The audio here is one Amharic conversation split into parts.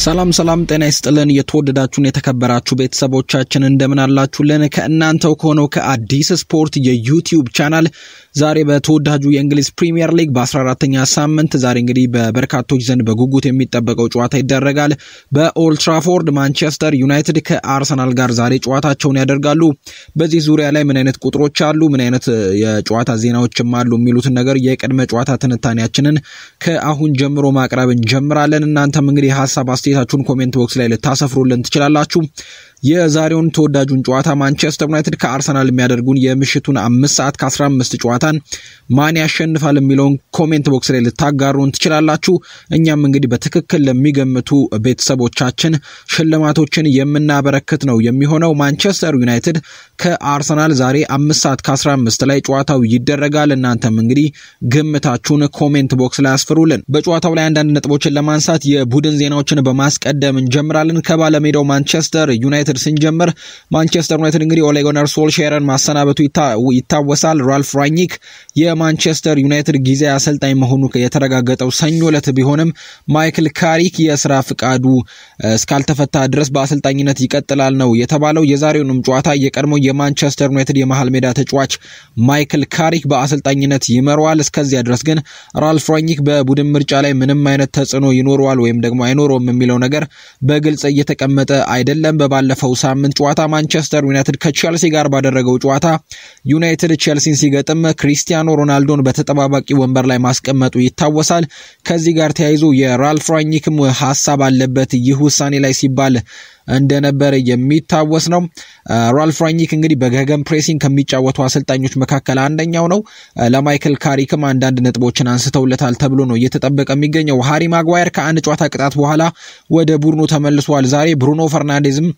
ሰላም ሰላም፣ ጤና ይስጥልን የተወደዳችሁን የተከበራችሁ ቤተሰቦቻችን እንደምን አላችሁልን? ከእናንተው ከሆነው ከአዲስ ስፖርት የዩቲዩብ ቻናል ዛሬ በተወዳጁ የእንግሊዝ ፕሪሚየር ሊግ በ14ተኛ ሳምንት ዛሬ እንግዲህ በበርካቶች ዘንድ በጉጉት የሚጠበቀው ጨዋታ ይደረጋል። በኦልትራፎርድ ማንቸስተር ዩናይትድ ከአርሰናል ጋር ዛሬ ጨዋታቸውን ያደርጋሉ። በዚህ ዙሪያ ላይ ምን አይነት ቁጥሮች አሉ፣ ምን አይነት የጨዋታ ዜናዎችም አሉ የሚሉትን ነገር የቅድመ ጨዋታ ትንታኔያችንን ከአሁን ጀምሮ ማቅረብ እንጀምራለን። እናንተም እንግዲህ ሀሳብ አስተያየታችሁን ኮሜንት ቦክስ ላይ ልታሰፍሩልን ትችላላችሁ። የዛሬውን ተወዳጁን ጨዋታ ማንቸስተር ዩናይትድ ከአርሰናል የሚያደርጉን የምሽቱን አምስት ሰዓት ከአስራ አምስት ጨዋታን ማን ያሸንፋል የሚለውን ኮሜንት ቦክስ ላይ ልታጋሩን ትችላላችሁ። እኛም እንግዲህ በትክክል ለሚገምቱ ቤተሰቦቻችን ሽልማቶችን የምናበረክት ነው የሚሆነው። ማንቸስተር ዩናይትድ ከአርሰናል ዛሬ አምስት ሰዓት ከአስራ አምስት ላይ ጨዋታው ይደረጋል። እናንተም እንግዲህ ግምታችሁን ኮሜንት ቦክስ ላይ አስፍሩልን። በጨዋታው ላይ አንዳንድ ነጥቦችን ለማንሳት የቡድን ዜናዎችን በማስቀደም እንጀምራለን። ከባለሜዳው ማንቸስተር ዩናይትድ ስንጀምር ማንቸስተር ዩናይትድ እንግዲህ ኦሌ ጉናር ሶልሼርን ማሰናበቱ ይታወሳል። ራልፍ ራኒክ የማንቸስተር ዩናይትድ ጊዜያዊ አሰልጣኝ መሆኑ የተረጋገጠው ሰኞ ዕለት ቢሆንም ማይክል ካሪክ የስራ ፍቃዱ እስካልተፈታ ድረስ በአሰልጣኝነት ይቀጥላል ነው የተባለው። የዛሬውንም ጨዋታ የቀድሞው የማንቸስተር ዩናይትድ የመሃል ሜዳ ተጫዋች ማይክል ካሪክ በአሰልጣኝነት ይመራዋል። እስከዚያ ድረስ ግን ራልፍ ራኒክ በቡድን ምርጫ ላይ ምንም አይነት ተጽዕኖ ይኖረዋል ወይም ደግሞ አይኖረውም የሚለው ነገር በግልጽ እየተቀመጠ አይደለም። በባለፈው ሳምንት ጨዋታ ማንቸስተር ዩናይትድ ከቼልሲ ጋር ባደረገው ጨዋታ ዩናይትድ ቼልሲን ሲገጥም ክሪስቲያኖ ሮናልዶን በተጠባባቂ ወንበር ላይ ማስቀመጡ ይታወሳል። ከዚህ ጋር ተያይዞ የራልፍ ራኒክም ሀሳብ አለበት ይህ ውሳኔ ላይ ሲባል እንደነበረ የሚታወስ ነው። ራልፍ ራኒክ እንግዲህ በገገም ፕሬሲንግ ከሚጫወቱ አሰልጣኞች መካከል አንደኛው ነው። ለማይክል ካሪክም አንዳንድ ነጥቦችን አንስተውለታል ተብሎ ነው እየተጠበቀ የሚገኘው። ሃሪ ማጓየር ከአንድ ጨዋታ ቅጣት በኋላ ወደ ቡድኑ ተመልሷል። ዛሬ ብሩኖ ፈርናንዴዝም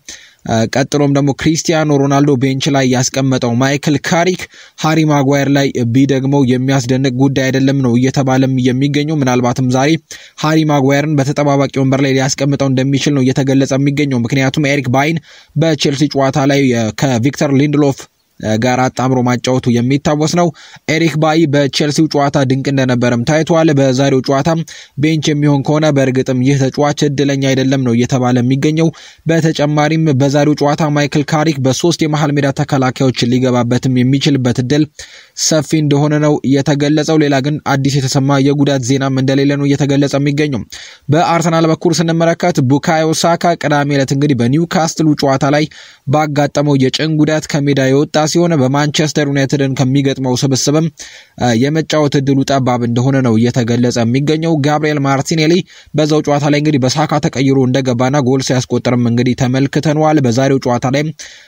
ቀጥሎም ደግሞ ክሪስቲያኖ ሮናልዶ ቤንች ላይ ያስቀመጠው ማይክል ካሪክ ሃሪ ማጓየር ላይ ቢደግመው የሚያስደንቅ ጉዳይ አይደለም ነው እየተባለም የሚገኘው። ምናልባትም ዛሬ ሃሪ ማጓየርን በተጠባባቂ ወንበር ላይ ሊያስቀምጠው እንደሚችል ነው እየተገለጸ የሚገኘው። ምክንያቱም ኤሪክ ባይን በቼልሲ ጨዋታ ላይ ከቪክተር ሊንድሎፍ ጋር አጣምሮ ማጫወቱ የሚታወስ ነው። ኤሪክ ባይ በቼልሲው ጨዋታ ድንቅ እንደነበረም ታይቷል። በዛሬው ጨዋታ ቤንች የሚሆን ከሆነ በእርግጥም ይህ ተጫዋች እድለኛ አይደለም ነው እየተባለ የሚገኘው። በተጨማሪም በዛሬው ጨዋታ ማይክል ካሪክ በሶስት የመሃል ሜዳ ተከላካዮች ሊገባበትም የሚችልበት እድል ሰፊ እንደሆነ ነው የተገለጸው። ሌላ ግን አዲስ የተሰማ የጉዳት ዜናም እንደሌለ ነው እየተገለጸ የሚገኘው። በአርሰናል በኩል ስንመለከት ቡካዮ ሳካ ቅዳሜ ዕለት እንግዲህ በኒውካስትሉ ጨዋታ ላይ ባጋጠመው የጭን ጉዳት ከሜዳ የወጣ ሲሆን በማንቸስተር ዩናይትድን ከሚገጥመው ስብስብም የመጫወት እድሉ ጠባብ እንደሆነ ነው እየተገለጸ የሚገኘው። ጋብሪኤል ማርቲኔሊ በዛው ጨዋታ ላይ እንግዲህ በሳካ ተቀይሮ እንደገባና ጎል ሲያስቆጥርም እንግዲህ ተመልክተነዋል። በዛሬው ጨዋታ ላይ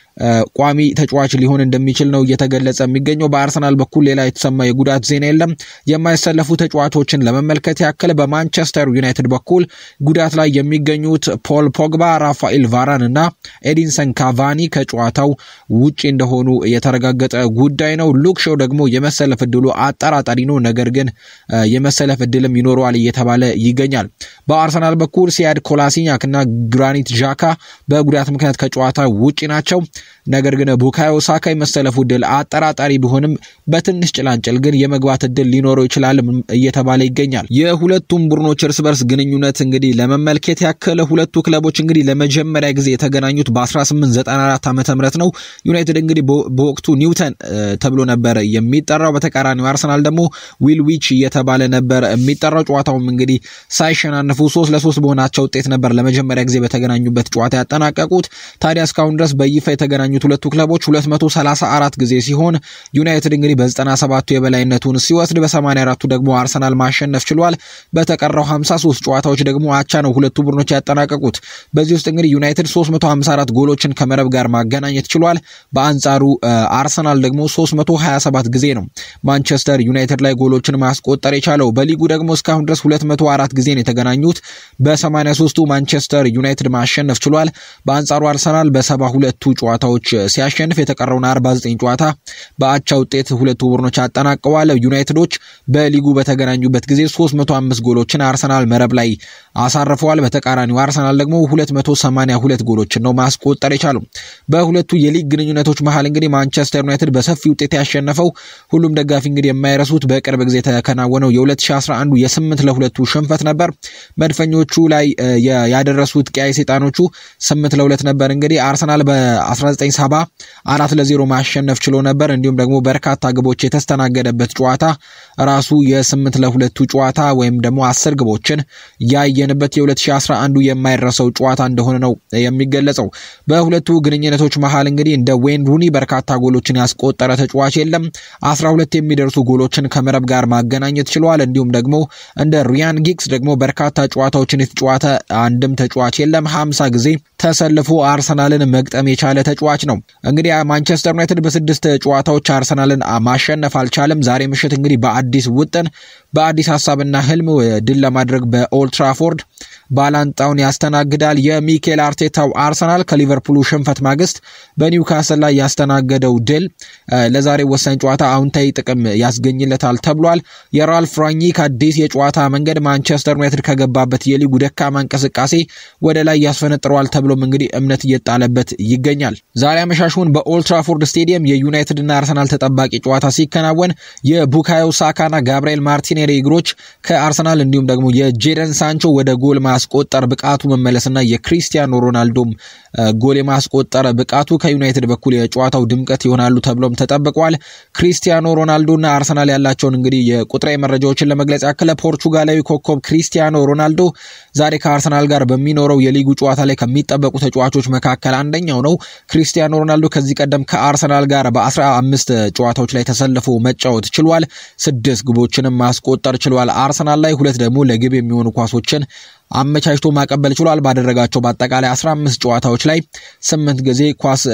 ቋሚ ተጫዋች ሊሆን እንደሚችል ነው እየተገለጸ የሚገኘው። በአርሰናል በኩል ሌላ የተሰማ የጉዳት ዜና የለም። የማይሰለፉ ተጫዋቾችን ለመመልከት ያክል በማንቸስተር ዩናይትድ በኩል ጉዳት ላይ የሚገኙት ፖል ፖግባ፣ ራፋኤል ቫራን እና ኤዲንሰን ካቫኒ ከጨዋታው ውጪ እንደሆኑ የተረጋገጠ ጉዳይ ነው። ሉክ ሾው ደግሞ የመሰለፍ እድሉ አጠራጣሪ ነው፣ ነገር ግን የመሰለፍ እድልም ይኖረዋል እየተባለ ይገኛል። በአርሰናል በኩል ሲያድ ኮላሲኛክ እና ግራኒት ዣካ በጉዳት ምክንያት ከጨዋታ ውጪ ናቸው። ነገር ግን ቡካዮ ሳካ የመሰለፉ እድል አጠራጣሪ ቢሆንም በትንሽ ጭላንጭል ግን የመግባት እድል ሊኖረው ይችላል እየተባለ ይገኛል። የሁለቱም ቡድኖች እርስ በርስ ግንኙነት እንግዲህ ለመመልከት ያክል ሁለቱ ክለቦች እንግዲህ ለመጀመሪያ ጊዜ የተገናኙት በ1894 ዓ ም ነው። ዩናይትድ እንግዲህ በወቅቱ ኒውተን ተብሎ ነበር የሚጠራው። በተቃራኒው አርሰናል ደግሞ ዊልዊች እየተባለ ነበር የሚጠራው። ጨዋታውም እንግዲህ ሳይሸናነፉ ሶስት ለሶስት በሆናቸው ውጤት ነበር ለመጀመሪያ ጊዜ በተገናኙበት ጨዋታ ያጠናቀቁት። ታዲያ እስካሁን ድረስ በይፋ የተገናኙት ሁለቱ ክለቦች 234 ጊዜ ሲሆን ዩናይትድ እንግዲህ በ97ቱ የበላይነቱን ሲወስድ በ84ቱ ደግሞ አርሰናል ማሸነፍ ችሏል። በተቀረው 53 ጨዋታዎች ደግሞ አቻ ነው ሁለቱ ቡድኖች ያጠናቀቁት። በዚህ ውስጥ እንግዲህ ዩናይትድ 354 ጎሎችን ከመረብ ጋር ማገናኘት ችሏል። በአንጻሩ አርሰናል ደግሞ 327 ጊዜ ነው ማንቸስተር ዩናይትድ ላይ ጎሎችን ማስቆጠር የቻለው። በሊጉ ደግሞ እስካሁን ድረስ 204 ጊዜ ነው የተገናኙት። በ83ቱ ማንቸስተር ዩናይትድ ማሸነፍ ችሏል። በአንጻሩ አርሰናል በሰባ ሁለቱ ጨዋታ ጨዋታዎች ሲያሸንፍ የተቀረውን 49 ጨዋታ በአቻ ውጤት ሁለቱ ቡድኖች አጠናቀዋል። ዩናይትዶች በሊጉ በተገናኙበት ጊዜ 305 ጎሎችን አርሰናል መረብ ላይ አሳርፈዋል። በተቃራኒው አርሰናል ደግሞ 282 ጎሎችን ነው ማስቆጠር የቻሉ። በሁለቱ የሊግ ግንኙነቶች መሀል እንግዲህ ማንቸስተር ዩናይትድ በሰፊ ውጤት ያሸነፈው ሁሉም ደጋፊ እንግዲህ የማይረሱት በቅርብ ጊዜ የተከናወነው የ2011 የስምንት ለሁለቱ ሽንፈት ነበር። መድፈኞቹ ላይ ያደረሱት ቀያይ ሰይጣኖቹ ስምንት ለሁለት ነበር። እንግዲህ አርሰናል በ1970 አራት ለዜሮ ማሸነፍ ችሎ ነበር። እንዲሁም ደግሞ በርካታ ግቦች የተስተናገደበት ጨዋታ ራሱ የስምንት ለሁለቱ ጨዋታ ወይም ደግሞ አስር ግቦችን ያየንበት የ2011 የማይረሰው ጨዋታ እንደሆነ ነው የሚገለጸው። በሁለቱ ግንኙነቶች መሀል እንግዲህ እንደ ዌይን ሩኒ በርካታ ጎሎችን ያስቆጠረ ተጫዋች የለም። 12 የሚደርሱ ጎሎችን ከመረብ ጋር ማገናኘት ችለዋል። እንዲሁም ደግሞ እንደ ሪያን ጊግስ ደግሞ በርካታ ጨዋታዎችን የተጫዋተ አንድም ተጫዋች የለም። 50 ጊዜ ተሰልፎ አርሰናልን መግጠም የቻለ ተጫዋች ነው። እንግዲህ ማንቸስተር ዩናይትድ በስድስት ጨዋታዎች አርሰናልን ማሸነፍ አልቻለም። ዛሬ ምሽት እንግዲህ በአዲስ ውጥን በአዲስ ሀሳብና ህልም ድል ለማድረግ በኦልትራፎርድ ባላንጣውን ያስተናግዳል። የሚኬል አርቴታው አርሰናል ከሊቨርፑሉ ሽንፈት ማግስት በኒውካስል ላይ ያስተናገደው ድል ለዛሬ ወሳኝ ጨዋታ አዎንታዊ ጥቅም ያስገኝለታል ተብሏል። የራልፍ ራኒክ አዲስ የጨዋታ መንገድ ማንቸስተር ዩናይትድ ከገባበት የሊጉ ደካማ እንቅስቃሴ ወደ ላይ ያስፈነጥረዋል ተብሎም እንግዲህ እምነት እየጣለበት ይገኛል። ዛሬ አመሻሹን በኦልትራፎርድ ስቴዲየም የዩናይትድና አርሰናል ተጠባቂ ጨዋታ ሲከናወን የቡካዮ ሳካና ጋብርኤል ማርቲኔሊ እግሮች ከአርሰናል እንዲሁም ደግሞ የጄደን ሳንቾ ወደ ጎል ማስቆጠር ብቃቱ መመለስና የክሪስቲያኖ ሮናልዶም ጎል የማስቆጠር ብቃቱ ከዩናይትድ በኩል የጨዋታው ድምቀት ይሆናሉ ተብሎም ተጠብቋል። ክሪስቲያኖ ሮናልዶና አርሰናል ያላቸውን እንግዲህ የቁጥራዊ መረጃዎችን ለመግለጽ ያክለ ፖርቹጋላዊ ኮከብ ክሪስቲያኖ ሮናልዶ ዛሬ ከአርሰናል ጋር በሚኖረው የሊጉ ጨዋታ ላይ ከሚጠበቁ ተጫዋቾች መካከል አንደኛው ነው። ክሪስቲያኖ ሮናልዶ ከዚህ ቀደም ከአርሰናል ጋር በአስራ አምስት ጨዋታዎች ላይ ተሰልፎ መጫወት ችሏል። ስድስት ግቦችንም ማስቆጠር ችሏል። አርሰናል ላይ ሁለት ደግሞ ለግብ የሚሆኑ ኳሶችን አመቻችቶ ማቀበል ችሏል። ባደረጋቸው በአጠቃላይ 15 ጨዋታዎች ላይ ስምንት ጊዜ ኳስ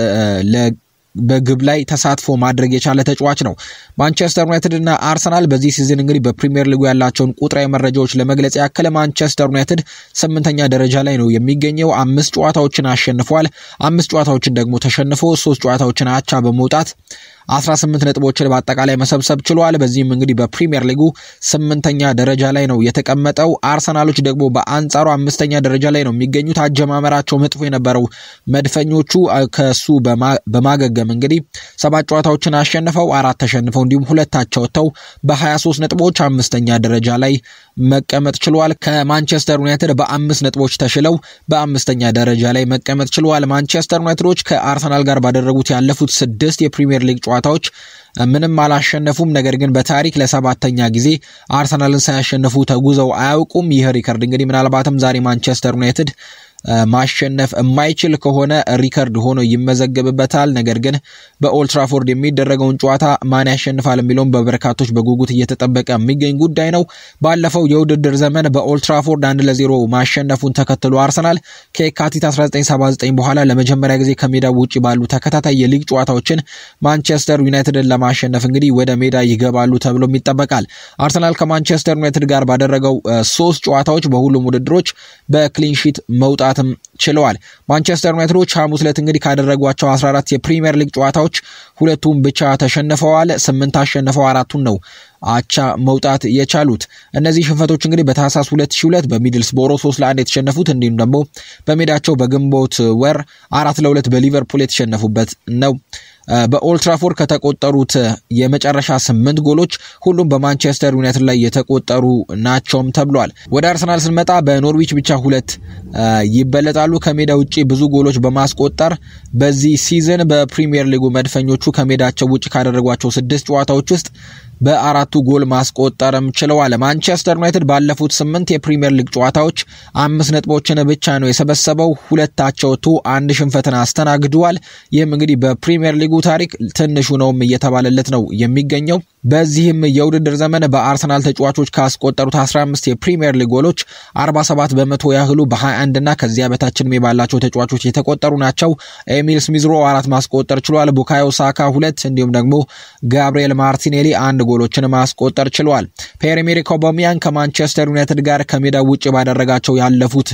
በግብ ላይ ተሳትፎ ማድረግ የቻለ ተጫዋች ነው። ማንቸስተር ዩናይትድ እና አርሰናል በዚህ ሲዝን እንግዲህ በፕሪሚየር ሊጉ ያላቸውን ቁጥራዊ መረጃዎች ለመግለጽ ያክል ማንቸስተር ዩናይትድ ስምንተኛ ደረጃ ላይ ነው የሚገኘው። አምስት ጨዋታዎችን አሸንፏል። አምስት ጨዋታዎችን ደግሞ ተሸንፎ ሶስት ጨዋታዎችን አቻ በመውጣት 18 ነጥቦችን በአጠቃላይ መሰብሰብ ችሏል። በዚህም እንግዲህ በፕሪሚየር ሊጉ ስምንተኛ ደረጃ ላይ ነው የተቀመጠው። አርሰናሎች ደግሞ በአንጻሩ አምስተኛ ደረጃ ላይ ነው የሚገኙት። አጀማመራቸው መጥፎ የነበረው መድፈኞቹ ከሱ በማገገም እንግዲህ ሰባት ጨዋታዎችን አሸንፈው አራት ተሸንፈው እንዲሁም ሁለታቸው ወጥተው በ23 ነጥቦች አምስተኛ ደረጃ ላይ መቀመጥ ችሏል። ከማንቸስተር ዩናይትድ በአምስት ነጥቦች ተሽለው በአምስተኛ ደረጃ ላይ መቀመጥ ችሏል። ማንቸስተር ዩናይትዶች ከአርሰናል ጋር ባደረጉት ያለፉት ስድስት የፕሪሚየር ሊግ ጨዋታዎች ምንም አላሸነፉም። ነገር ግን በታሪክ ለሰባተኛ ጊዜ አርሰናልን ሳያሸንፉ ተጉዘው አያውቁም። ይህ ሪከርድ እንግዲህ ምናልባትም ዛሬ ማንቸስተር ዩናይትድ ማሸነፍ የማይችል ከሆነ ሪከርድ ሆኖ ይመዘገብበታል። ነገር ግን በኦልትራፎርድ የሚደረገውን ጨዋታ ማን ያሸንፋል የሚለውም በበርካቶች በጉጉት እየተጠበቀ የሚገኝ ጉዳይ ነው። ባለፈው የውድድር ዘመን በኦልትራፎርድ አንድ ለዜሮ ማሸነፉን ተከትሎ አርሰናል ከየካቲት 1979 በኋላ ለመጀመሪያ ጊዜ ከሜዳው ውጭ ባሉ ተከታታይ የሊግ ጨዋታዎችን ማንቸስተር ዩናይትድን ለማሸነፍ እንግዲህ ወደ ሜዳ ይገባሉ ተብሎም ይጠበቃል። አርሰናል ከማንቸስተር ዩናይትድ ጋር ባደረገው ሶስት ጨዋታዎች በሁሉም ውድድሮች በክሊንሺት መውጣት መውጣትም ችለዋል። ማንቸስተር ዩናይትዶች ሐሙስ ዕለት እንግዲህ ካደረጓቸው 14 የፕሪሚየር ሊግ ጨዋታዎች ሁለቱም ብቻ ተሸንፈዋል። ስምንት አሸንፈው አራቱን ነው አቻ መውጣት የቻሉት። እነዚህ ሽንፈቶች እንግዲህ በታህሳስ 2002 በሚድልስቦሮ 3 ለአንድ የተሸነፉት እንዲሁም ደግሞ በሜዳቸው በግንቦት ወር አራት ለሁለት በሊቨርፑል የተሸነፉበት ነው። በኦልትራፎርድ ከተቆጠሩት የመጨረሻ ስምንት ጎሎች ሁሉም በማንቸስተር ዩናይትድ ላይ የተቆጠሩ ናቸውም ተብሏል። ወደ አርሰናል ስንመጣ በኖርዊች ብቻ ሁለት ይበለጣሉ። ከሜዳ ውጭ ብዙ ጎሎች በማስቆጠር በዚህ ሲዝን በፕሪሚየር ሊጉ መድፈኞቹ ከሜዳቸው ውጭ ካደረጓቸው ስድስት ጨዋታዎች ውስጥ በአራቱ ጎል ማስቆጠርም ችለዋል። ማንቸስተር ዩናይትድ ባለፉት ስምንት የፕሪሚየር ሊግ ጨዋታዎች አምስት ነጥቦችን ብቻ ነው የሰበሰበው። ሁለታቸው ወጥቶ አንድ ሽንፈትን አስተናግደዋል። ይህም እንግዲህ በፕሪሚየር ሊጉ ታሪክ ትንሹ ነውም እየተባለለት ነው የሚገኘው። በዚህም የውድድር ዘመን በአርሰናል ተጫዋቾች ካስቆጠሩት 15 የፕሪሚየር ሊግ ጎሎች 47 በመቶ ያህሉ በ21 እና ከዚያ በታች ዕድሜ ባላቸው ተጫዋቾች የተቆጠሩ ናቸው። ኤሚል ስሚዝሮ አራት ማስቆጠር ችሏል። ቡካዮ ሳካ ሁለት እንዲሁም ደግሞ ጋብሪኤል ማርቲኔሊ አንድ ጎሎችን ማስቆጠር ችሏል። ፒየር ኤሜሪክ ኦባሜያንግ ከማንቸስተር ዩናይትድ ጋር ከሜዳ ውጭ ባደረጋቸው ያለፉት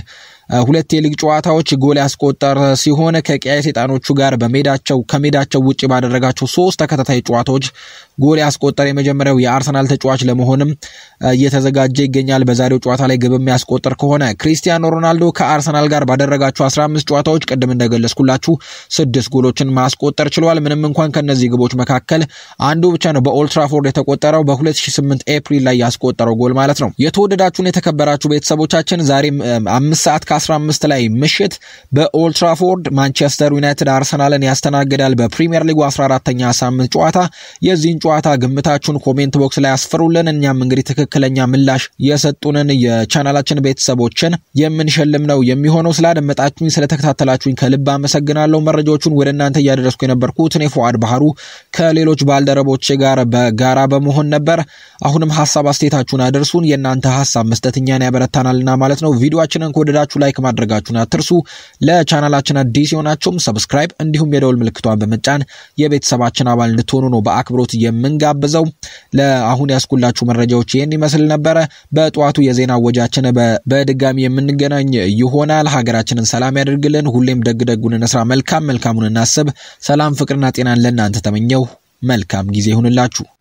ሁለት የሊግ ጨዋታዎች ጎል ያስቆጠረ ሲሆን ከቀያይ ሰይጣኖቹ ጋር በሜዳቸው ከሜዳቸው ውጭ ባደረጋቸው ሶስት ተከታታይ ጨዋታዎች ጎል ያስቆጠረ የመጀመሪያው የአርሰናል ተጫዋች ለመሆንም እየተዘጋጀ ይገኛል። በዛሬው ጨዋታ ላይ ግብ የሚያስቆጥር ከሆነ ክሪስቲያኖ ሮናልዶ ከአርሰናል ጋር ባደረጋቸው 15 ጨዋታዎች ቅድም እንደገለጽኩላችሁ ስድስት ጎሎችን ማስቆጠር ችሏል። ምንም እንኳን ከነዚህ ግቦች መካከል አንዱ ብቻ ነው በኦልትራፎርድ የተቆጠረው በ2008 ኤፕሪል ላይ ያስቆጠረው ጎል ማለት ነው። የተወደዳችሁን የተከበራችሁ ቤተሰቦቻችን ዛሬ አምስት ሰዓት ከ15 ላይ ምሽት በኦልትራፎርድ ማንቸስተር ዩናይትድ አርሰናልን ያስተናግዳል። በፕሪሚየር ሊጉ 14ተኛ ሳምንት ጨዋታ የዚህን ጨዋታ ግምታችሁን ኮሜንት ቦክስ ላይ ያስፍሩልን። እኛም እንግዲህ ትክክለኛ ምላሽ የሰጡንን የቻናላችን ቤተሰቦችን የምንሸልም ነው የሚሆነው። ስላደመጣችሁኝ፣ ስለተከታተላችሁኝ ከልብ አመሰግናለሁ። መረጃዎቹን ወደ እናንተ እያደረስኩ የነበርኩት እኔ ፉአድ ባህሩ ከሌሎች ባልደረቦቼ ጋር በጋራ በመሆን ነበር። አሁንም ሀሳብ አስተያየታችሁን አድርሱን። የእናንተ ሀሳብ መስጠት እኛን ያበረታናልና ማለት ነው። ቪዲዮችንን ከወደዳችሁ ላይክ ማድረጋችሁን አትርሱ። ለቻናላችን አዲስ የሆናችሁም ሰብስክራይብ እንዲሁም የደውል ምልክቷን በመጫን የቤተሰባችን አባል እንድትሆኑ ነው በአክብሮት የምንጋብዘው። ለአሁን ያስኩላችሁ መረጃዎች ይህን ይመስል ነበረ። በጠዋቱ የዜና ወጃችን በድጋሚ የምንገናኝ ይሆናል። ሀገራችንን ሰላም ያደርግልን። ሁሌም ደግ ደጉን እንስራ፣ መልካም መልካሙን እናስብ። ሰላም ፍቅርና ጤናን ለእናንተ ተመኘው። መልካም ጊዜ ይሁንላችሁ።